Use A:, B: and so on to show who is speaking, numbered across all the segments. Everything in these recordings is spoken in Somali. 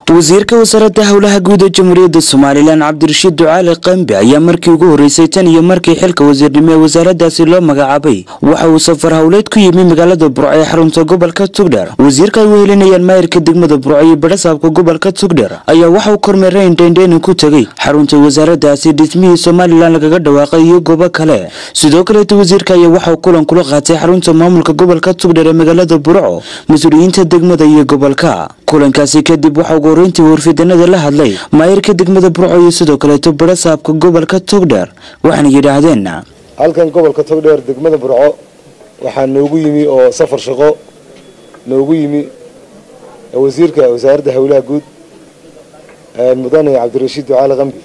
A: wasiirka wasaaradda howlaha guud ee jamhuuriyadda somalilan cabdirashiid ducaali qambi ayaa markii ugu horreysay tan iyo markii xilka wasiirnimo ee wasaaradaasi loo magacaabay waxa uu safar howleed ku yimi magaalada burco ee xarunta gobolka tugdher wasiirka ay wehelinayaan maayirka degmada burco iyo badhasaabka gobolka tugdher ayaa waxa uu kormeerayn dheendheenin ku tegey xarunta wasaaradaasi dhismihii somalilan lagaga dhawaaqay iyo goobo kale sidoo kaleeta wasiirka ayaa waxa uu kulan kula qaatay xarunta maamulka gobolka tugdher ee magaalada burco mas-uuliyiinta degmada iyo gobolka kulankaasi kadib waxa ugu horeyntii warfidanada la hadlay maayirka degmada burco iyo sidoo kaleeto badhasaabka gobolka togdheer waxaana yidhaahdeen
B: halkan gobolka togdheer degmada burco waxaa noogu yimi oo safar shaqo noogu yimi wasiirka wasaaradda howlaha guud mudane cabdirashiid ducaali qambi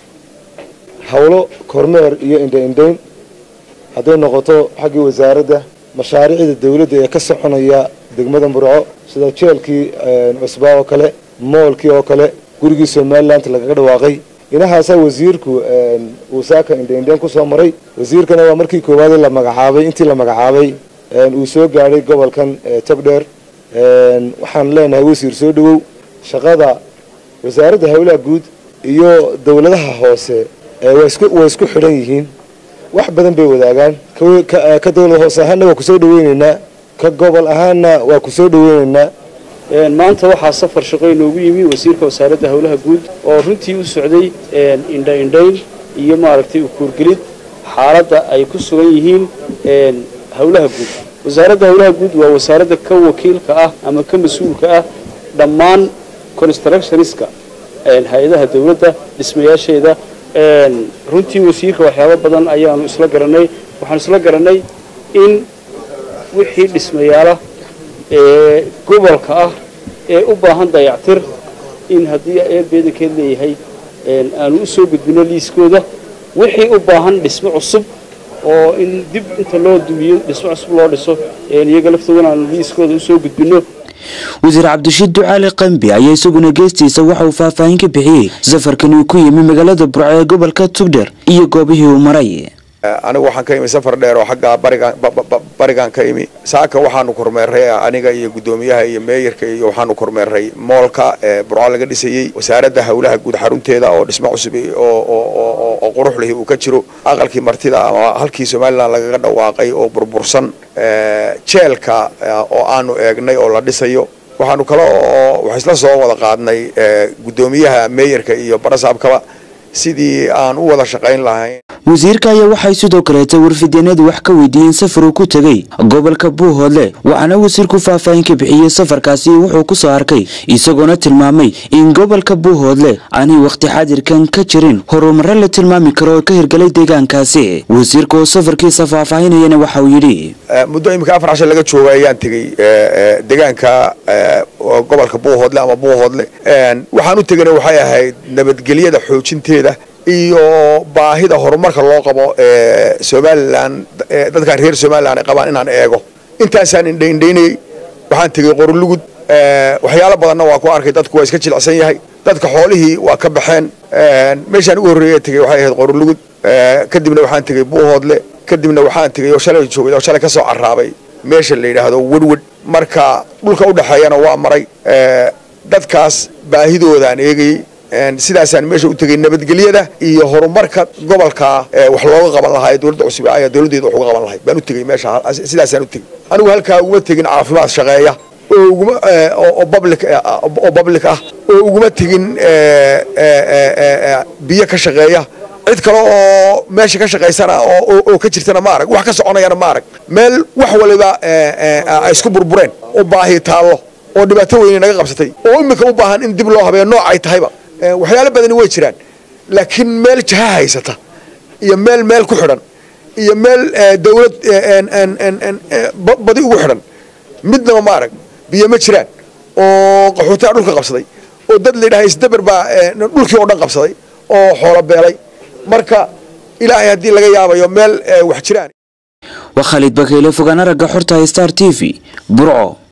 B: howlo kormeer iyo indha-indhayn hadday noqoto xaggii wasaaradda mashaariicda dawladda ee ka soconaya degmada burco sida jeelkii cusbaa oo kale moolkii oo kale gurigii somaliland lagaga dhawaaqay inahaasaa wasiirku uu saaka indhaindhayn kusoo maray wasiirkana waa markii koowaad la magacaabay intii la magacaabay uu soo gaadhay gobolkan togdheer waxaan leenahay wasiir soo dhawow shaqada wasaaradda howlaha guud iyo dowladaha hoose way isku xidhan yihiin wax badan bay wadaagaan ka dowlad hoose ahaanna waa kusoo dhaweyneynaa ka gobol ahaanna waa kusoo dhaweyneynaa
C: maanta waxaa safar shaqo inoogu yimi wasiirka wasaaradda howlaha guud oo runtii u socday indha-indhayn iyo maaragtay ukuurgelid xaaladda ay ku sugan yihiin howlaha guud wasaaradda howlaha guud waa wasaaradda ka wakiilka ah ama ka mas-uulka ah dhammaan constructioniska hay-adaha dawladda dhismayaasheeda runtii wasiirka waxyaabo badan ayaanu isla garanay waxaanu isla garanay in wixii dhismayaala ee gobolka ah ee u baahan dayactir in haddii eebeedankeed leeyahay aanu u soo gudbino liiskooda wixii u baahan dhismo cusub oo in dib inta loo dumiyo dhismo cusub loo dhiso iyaga laftoodana aanu liiskooda usoo gudbino
A: wasiir cabdirashiid ducaali qambi ayaa isaguna geestiisa waxa uu faahfaahin ka bixiyey safarkan uu ku yimi magaalada burco ee gobolka tugdher iyo goobihii uu maray
D: anigu waxaan ka imi safar dheer oo xagga barigan barigaan ka imi saaka waxaanu kormeeray aniga iyo guddoomiyaha iyo meeyarka iyo waxaanu kormeeray moolka ee burco laga dhisayey wasaaradda howlaha guud xarunteeda oo dhismo cusub oo qurux lihi uu ka jiro aqalkii martida ama halkii somalilan lagaga dhawaaqay oo burbursan jeelka oo aanu eegnay oo la dhisayo waxaanu kale oo wax isla soo wada qaadnay guddoomiyaha meeyarka iyo barasaabkaba sidii aan u wada shaqayn lahayn
A: wasiirka ayaa waxay sidoo kaleeta warfidyeenadu wax ka weydiiyeen safar uu ku tegey gobolka buuhoodle waxaana wasiirku faahfaahin ka bixiyey safarkaasi wuxuu ku soo arkay isagoona tilmaamay in gobolka buuhoodle aanay wakhti xaadirkan ka jirin horumarro la tilmaami karo oo ka hirgalay deegaankaasi wasiirka oo safarkiisa faahfaahinayana waxa uu yidhi
D: muddo iminka afar cashan laga jooga ayaan tegey deegaanka gobolka buuhoodle ama buuhoodle waxaan u tegana waxay ahayd nabadgelyada xoojinteeda iyo baahida horumarka loo qabo ee somalilan dadkan reer somalilan ay qabaan inaan eego intaasaan indhaindhaynayey waxaan tegey qorolugud waxyaalo badanna waa ku arkay dadku waa iska jilicsan yahay dadka xoolihii waa ka baxeen meeshaan ugu horreeya tegey waxay ahayd qorolugud kadibna waxaan tegey buuhoodle kadibna waxaan tegey oo shalay joogay oo shalay ka soo carraabay meesha la yidhaahdo wedwed marka dhulka u dhexeeyana waa maray dadkaas baahidoodaan eegayey sidaasaan meesha u tegey nabadgelyada iyo horumarka gobolka wax looga qaban lahaa ee dowladda cusub ayaa dowladdeeda wax uga qaban lahayd baan u tegey meesha sidaasaan u tegey anigu halkaa uguma tegin caafimaad shaqeeya oo uguma oo public oo public ah oo uguma tegin biyo ka shaqeeya cid kale oo meesha ka shaqaysana oo ka jirtana ma arag wax ka soconayana ma arag meel wax waliba ay isku burbureen oo baahi taallo oo dhibaato weyne naga qabsatay oo imika u baahan in dib loo habeeyo nooc ay tahayba waxyaalo badani way jiraan laakiin meel jaha haysata iyo meel meel ku xidhan iyo meel dawlad badi ugu xidhan midnaba ma arag biyo ma jiraan oo qaxootaa dhulka qabsaday oo dad layidhaha isdaber baa dhulkii oo dhan qabsaday oo xoolo beelay marka ilaahay haddii laga yaabayo meel wax jiraan
A: waa khaalid bakeyle fogaan aragga xorta star t v burco